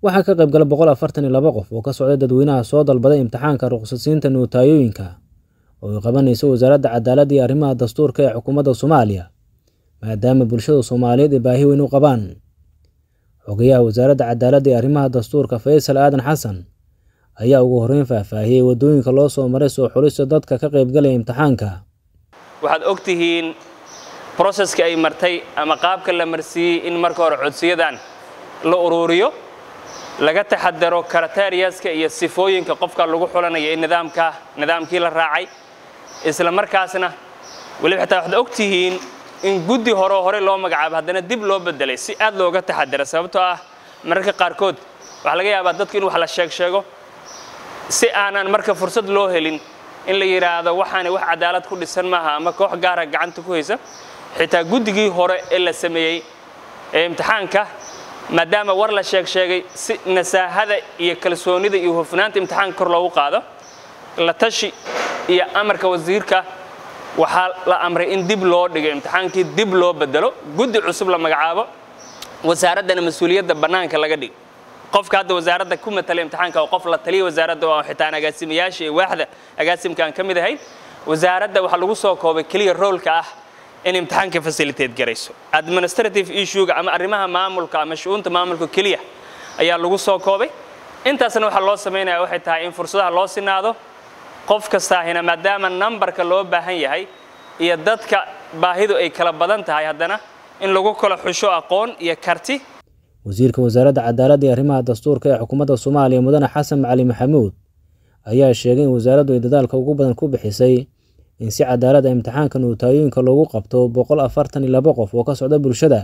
waxaa ka qayb gala boqol afartan iyo laba qof oo ka socday dadweynaha soo dalbaday imtixaanka ruqsadsiinta nootayooyinka oo ay qabanayso wasaaradda cadaaladda iyo arrimaha dastuurka ee xukuumadda soomaaliya maadaama bulshada soomaaliyeed ay baahi weyn u qabaan xogayaha wasaaradda cadaaladda iyo arrimaha dastuurka faysal aadan xasan ayaa ugu horreyn faahfaahiyey waddooyinka loo soo maray soo xulista dadka ka qaybgalaya imtixaanka waxaad og tihiin broseska ay martay ama qaabka la marsiiyey in marka hore codsiyadan la uruuriyo laga taxadaro karateriyaska iyo sifooyinka qofka lagu xulanayo in nidaamka nidaamkii la raacay isla markaasna weliba xitaa waxaad og tihiin in guddi hore hore loo magacaabo haddana dib loo bedelay si aad looga taxadara sababtoo ah mararka qaarkood waxaa laga yaabaa dadku in wax la sheeg sheego si aanan marka fursad loo helin in la yidhaahdo waxaana wax cadaalad ku dhisan maaha ama koox gaara gacanta ku haysa xitaa guddigii hore ee la sameeyey ee imtixaanka maadaama war la sheeg sheegay si nasaahada iyo kalsoonida iyo hufnaanta imtixaanka kor loogu qaado la tashi iyo amarka wasiirka waxaa la amray in dib loo dhigo imtixaankii dib loo bedelo guddi cusub la magacaabo wasaaraddana mas-uuliyadda bannaanka laga dhigo qofka hadda wasaaradda ku matala imtixaanka oo qof la taliya wasaaradda oo xitaan agaasimayaasha iyo waaxda agaasimkaan ka mid ahayn wasaaradda waxaa lagu soo koobay keliya roolka ah in imtixaanka facilitate garayso administrative issuega ama arrimaha maamulka ama shu'uunta maamulka keliya ayaa lagu soo koobay intaasna waxaa loo samaynaya waxay tahay in fursadaha loo sinaado qof kastaahina maadaama nambarka loo baahan yahay iyo dadka baahidu ay kala badan tahay haddana in lagu kala xusho aqoon iyo karti wasiirka wasaaradda cadaaladda iyo arrimaha dastuurka ee xukuumadda soomaaliya mudane xasan macali maxamuud ayaa sheegay in wasaaraddu ay dadaalka ugu badan ku bixisay in si cadaaladda imtixaanka nootayooyinka loogu qabto boqol afartan iyo laba qof oo ka socda bulshada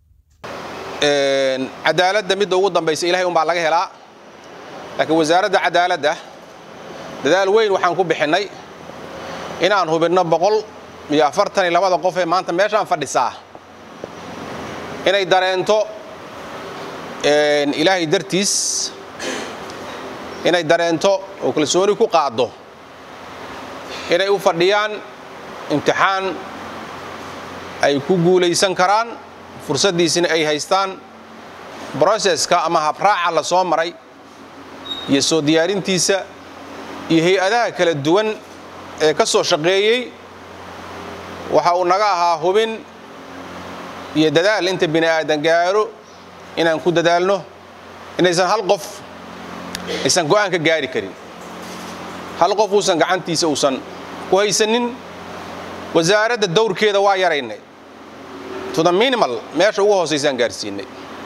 cadaaladda midda ugu dambaysa ilahay unbaa laga helaa laakiin wasaaradda cadaaladda dadaal weyn waxaan ku bixinnay inaan hubinno boqol iyo afartan iyo labada qof ee maanta meeshaan fadhisaa inay dareento ilaahay dartiis inay dareento oo kalsooni ku qaaddo inay u fadhiyaan imtixaan ay ku guulaysan karaan fursaddiisina ay haystaan broseska ama habraaca la soo maray iyo soo diyaarintiisa iyo hay-adaha kala duwan ee ka soo shaqeeyey waxa uu naga ahaa hubin iyo dadaal inta bini aadan gaaro inaan ku dadaalno inaysan hal qof aysan go'aan ka gaari karin hal qof uusan gacantiisa uusan ku haysanin wasaaradda dawrkeeda waa yaraynay to the minimal meesha ugu hoosaysaan gaarsiinay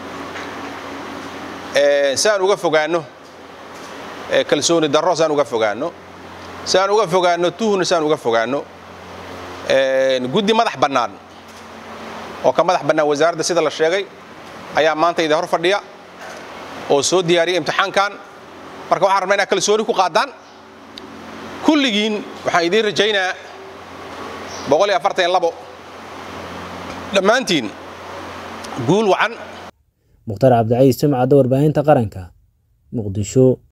si aan uga fogaanno kalsooni darro si aan uga fogaanno si aan uga fogaanno tuhna si aan uga fogaanno guddi madax bannaan oo ka madax bannaan wasaaradda sida la sheegay ayaa maanta idin hor fadhiya oo soo diyaariya imtixaankan marka waxaan rabnaa inaad kalsooni ku qaadaan kulligiin waxaan idiin rajaynaa boqol iyo afartan iyo labo dhammaantiin guul wacan mukhtaar cabdicaiis jimcadda warbaahinta qaranka muqdisho